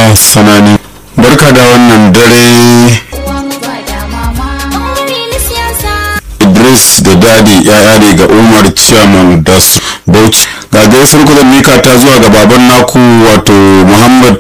mustapha sanani barka da wannan dare idris da dadi yaya ne ga umar chairman da su bauchi ga gaisar kudin mika ta zuwa ga baban naku wato muhammad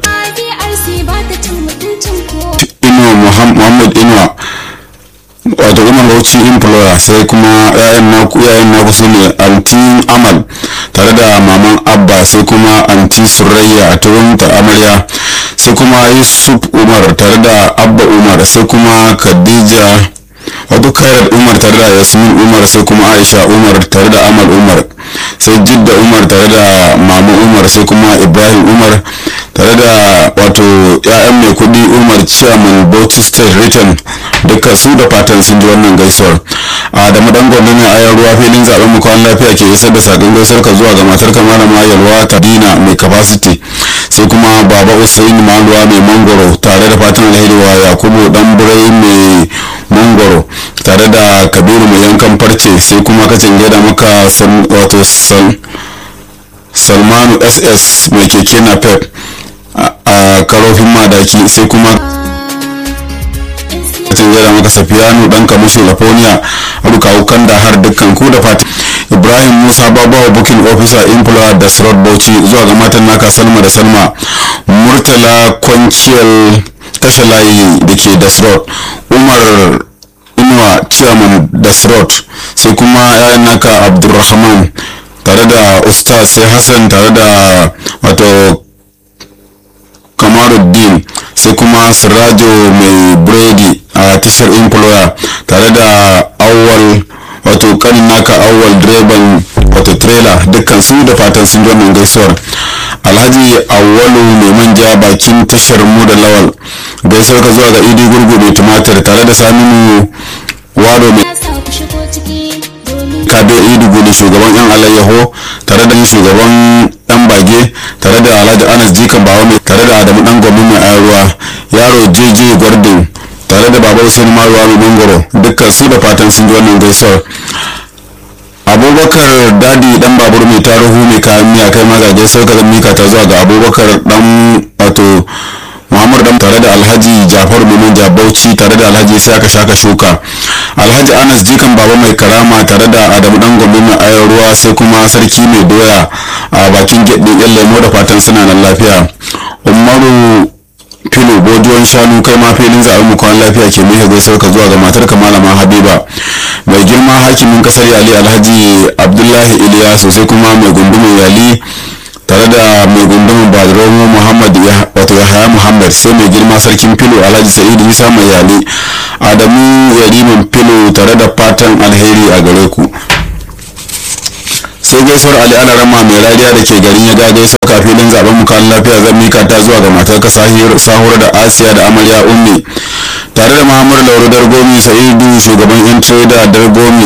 inuwa muhammad inuwa wato umar bauchi employer sai kuma yayan naku yayan naku su ne anti amal tare da maman abba sai kuma anti surayya a turun ta amarya sai kuma yusuf umar tare da abba umar sai kuma khadija wato kairat umar tare da yasmin umar sai kuma aisha umar tare da amal umar sai jidda umar tare da mama umar sai kuma ibrahim umar tare da wato ya'yan mai kudi umar chairman bauchi state written duka su da fatan sun ji wannan gaisuwar a da madan gwamna ne a ruwa filin zaben mu kwan lafiya ke isar da sakon gaisuwar ka zuwa ga matar ka malama yalwa kadina mai capacity sai kuma baba usaini maluwa mai mangoro tare da fatan alheri wa yakubu dan burai mai mangoro tare da kabiru mai yankan farce sai kuma kacin gida maka wato salmanu ss mai keke na pep a karofin madaki sai kuma kacin gida maka safiyanu dan kamushin lafonia rukawu kanda har dukkan ku da fatan ibrahim musa babawa booking officer employer da srod bauchi zuwa ga matan naka salma da salma murtala kwanciyar kashe layi da ke da srod umar inuwa chairman da srod sai kuma yayan naka abdulrahman tare da ustaz sai hassan tare da wato kamaruddin sai kuma sirajo mai biredi a tashar employer tare da awwal wato kanin naka awwal direban wato trailer dukkan su da fatan sun ji wannan gaisuwar alhaji awwalu mai manja bakin tashar mu da lawal gaisuwar ka zuwa ga idi gurgu mai tumatir tare da saminu wado mai kabe idi gudu shugaban yan alayyaho tare da shugaban dan bage tare da alhaji anas jikan bawa mai tare da adamu dan gwamnati mai ayarwa yaro jeje gwardin tare da baba usaini maruwa mai mangoro dukkan su da fatan sun ji wannan gaisuwar abubakar dadi dan babur mai tarihu mai kayan miya kai maza gaisuwar ka zan mika ta zuwa ga abubakar dan wato muhammad dan tare da alhaji jafar mai bauchi tare da alhaji sai aka shaka shuka alhaji anas jikan baba mai karama tare da adamu dan gombe mai ayar ruwa sai kuma sarki mai doya a bakin gyaɗe yan lemo da fatan suna nan lafiya umaru filo bodiyon shanu kai ma filin zaɓen mu kwan lafiya ke mai gaisuwar ka zuwa ga matar ka malama habiba mai girma hakimin kasar yali alhaji abdullahi iliyasu sai kuma mai gundumin yali tare da mai gundumin badromo muhammad wato yahaya muhammad sai mai girma sarkin filo alhaji sa'idu isa mai yali adamu yarimin filo tare da fatan alheri a gare ku sai gaisuwar ali alarama mai rariya da ke garin ya ga gaisuwar kafilin zaben mu kan lafiya zan mika ta zuwa ga matar ka sahura da asiya da amarya ummi tare da muhammadu lauru dargomi sa'idu shugaban yan trader dargomi